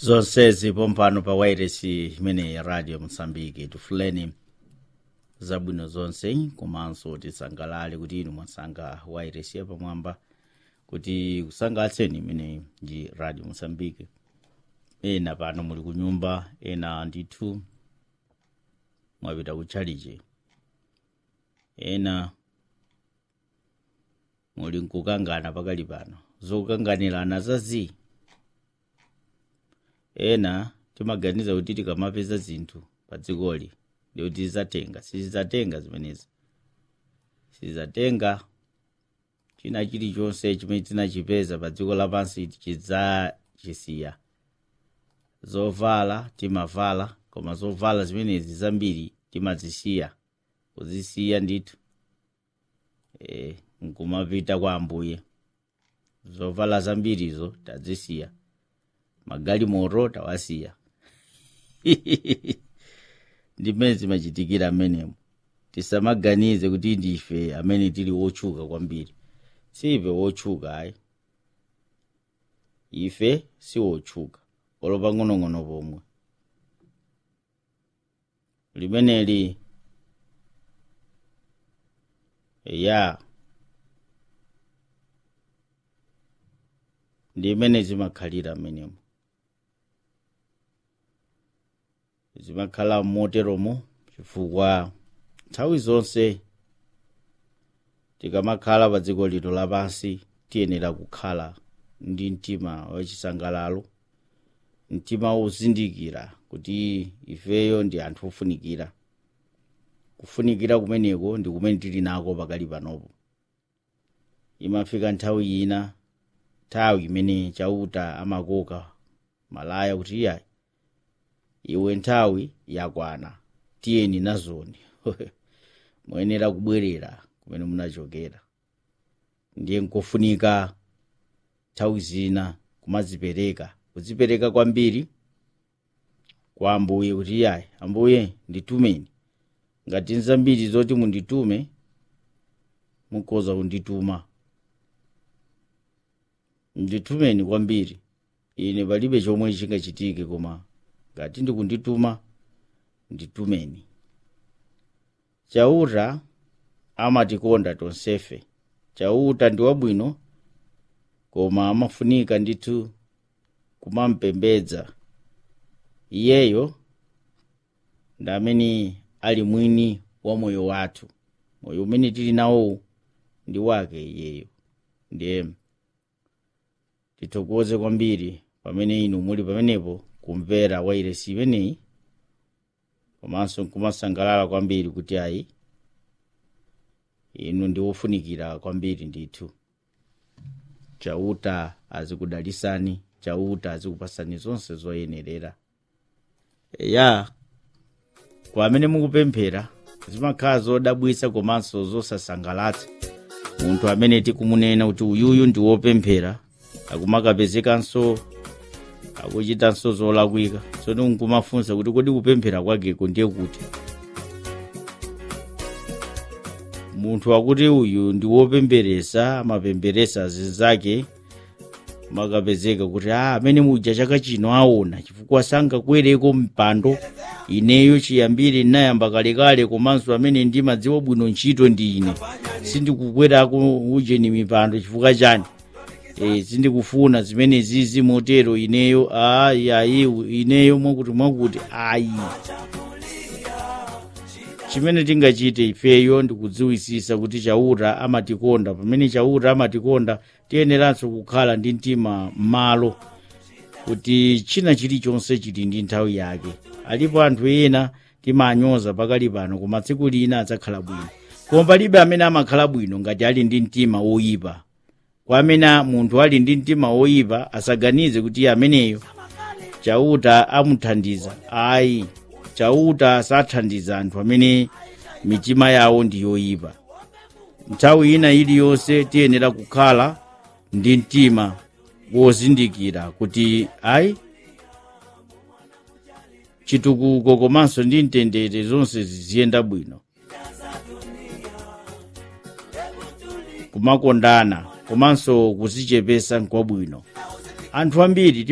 zonsezi pompano pa wairesi imene ya radio mosambiki tifuleni zabwino zonse komanso tisangalale kuti inu mwasankha wairesi yapamwamba kuti kusangalatseni imene ndi radio mosambiki ena pano muli kunyumba ena ndithu mwapita kutchalichi ena muli nkukangana pakali pano zokukanganirana zazi ena timaganiza kuti tikamapeza zinthu pa dzikoli ndikuti tizatenga sizizatenga zimenezi sizizatenga china chilichonse chimene tinachipeza pa dziko lapansi chidzachisiya zovala timavala koma zovala zimenezi zambiri timazisiya kuzisiya ndithu e, nkumapita kwa ambuye zovala zambirizo tazisiya magalimoto tawasiya ndimene zimachitikira amenemo tisamaganize kuti ndife amene tili wotchuka kwambiri sife wotchuka ayi ife si wotchuka olo pang'onong'ono pomwe limeneli ya ndi imene zimakhalira amenemo zimakhala moteromo chifukwa nthawi zonse tikamakhala pa dziko lino lapansi tiyenera kukhala ndi mtima wachisangalalo mtima wozindikira kuti ifeyo ndi anthu ofunikira kufunikira kumeneko ndi kumene tili nako pakali panopo imafika nthawi ina nthawi imene chauta amakoka malaya kuti iyayi iwe nthawi yakwana tiyeni nazoni muyenera kubwerera kumene munachokera ndiye nkofunika nthawi zina kumazipereka kuzipereka kwambiri kwa ambuye kuti iyayi ambuye nditumeni ngati nzambiri zoti munditume mukhoza kundituma nditumeni kwambiri ine palibe chomwe chingachitike koma ngati ndikundituma nditumeni chauta amatikonda tonsefe chauta ndi wabwino koma amafunika ndithu kumampembedza iyeyo ndi amene ali mwini wa moyo wathu moyo umene tili nawo ndi wake iyeyo ndiye tithokoze kwambiri pamene inu muli pamenepo kumvera wairesi imeneyi komanso nkumasangalala kwambiri kuti ayi inu ndi wofunikira kwambiri ndithu chauta azikudalisani chauta azikupasani zonse zoyenerera ya kwa amene mukupemphera zimakhala zodabwitsa komanso zosasangalatsa munthu amene tikumunena kuti uyuyu ndi wopemphera akumakapezekanso akuchitanso zolakwika tsono nkumafunsa kuti kodi kupemphera kwakeko ndiye kuti munthu akuti uyu ndi wopemberesa amapemberesa zinzake makapezeka kuti a amene muja chaka chino aona chifukwa sangakwereko mpando ineyo chiyambire ndinayamba kalekale komanso amene ndimadziwa bwino ntchito ndi ine sindikukwerako ujeni mipando chifukwa chani e, sindikufuna zimene zizi motero ineyo ayi ayi ineyo mwakuti mwakuti ayi chimene tingachite ifeyo ndikudziwisisa kuti chauta amatikonda pamene chauta amatikonda tiyeneranso kukhala ndi mtima m'malo kuti china chilichonse chili ndi nthawi yake alipo anthu ena timanyoza pakali pano koma tsiku lina adzakhala bwino koma palibe amene amakhala bwino ngati ali ndi mtima woyipa kwa amene munthu ali ndi mtima woyipa asaganize kuti ameneyo chauta amuthandiza ayi chauta sathandiza anthu amene mitima yawo ndi yoyipa nthawi ina iliyonse tiyenera kukhala ndi mtima wozindikira kuti ayi chitukuko komanso ndi mtendere zonse ziziyenda bwino kumakondana komanso kuzichepesa nkwabwino anthu ambiri